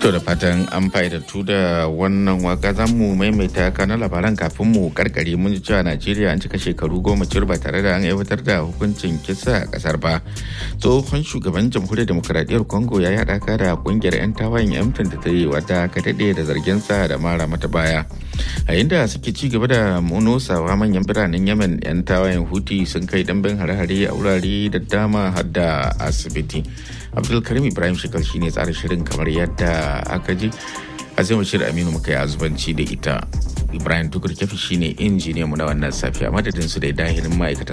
To da fatan an fa'idattu da wannan waka za mu maimaita kanan labaran kafin mu karkare mun ji cewa Najeriya an cika shekaru goma cir ba tare da an aiwatar da hukuncin kisa a kasar ba. Tsohon shugaban jamhuriyar demokuraɗiyyar Congo ya yi haɗaka da ƙungiyar 'yan tawayen yamtin da ta yi wata ka daɗe da zargin sa da mara mata baya. A inda suke ci gaba da munosawa manyan biranen Yemen 'yan tawayen Huti sun kai ɗanbin hare-hare a wurare da dama har da asibiti. Abdulkarim Ibrahim Shekar shine tsara shirin kamar yadda aka ji azima shirin aminu muka yi azubanci da ita ibrahim tukur kefi shine injiniyan mu na wannan safiya madadin su da dahirin ma'aikatan